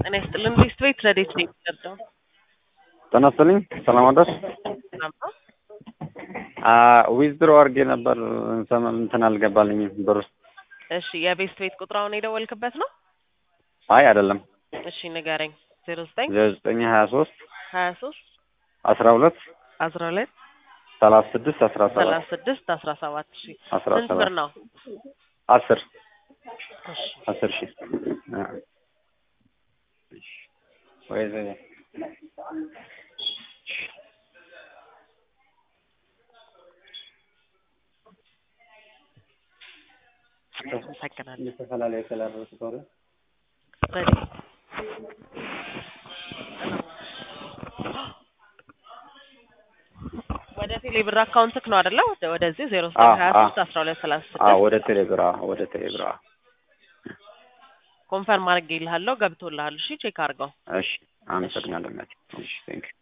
ጤና ይስጥልን ሊስት ቤት ረዴት ነው የሚቀርደው ጤና ይስጥልኝ ሰላም አደርሽ ሰላም ነው ዊዝድሮ አድርጌ ነበር ሰም- እንትን አልገባልኝም ብር እሺ የቤስት ቤት ቁጥራውን የደወልክበት ነው አይ አይደለም እሺ ንገረኝ ዜሮ ዘጠኝ ዜሮ ዘጠኝ ሀያ ሶስት ሀያ ሶስት አስራ ሁለት አስራ ሁለት ሰላሳ ስድስት አስራ ሰባት ሰላሳ ስድስት አስራ ሰባት እሺ አስራ ስንት ብር ሰባት ነው አስር እሺ አስር ሺህ አ። ወይ ዘ- አመሰግናለሁ የተፈላለየ ስላደረሱ ከሆነ ረዲ ወደ ቴሌ ብር አካውንትክ ነው አይደለ ወደ- ወደዚህ ዜሮ ዘጠኝ አዎ፣ ሀያ አዎ። ሶስት አስራ ሁለት ሰላሳ አዎ ስድስት ወደ ቴሌብር አዎ ወደ ቴሌብር አዎ ኮንፈርም አድርጌልሃለሁ ገብቶልሃል እሺ ቼክ አድርገው እሺ አመሰግናለሁ እናቴ እሺ ቴንክ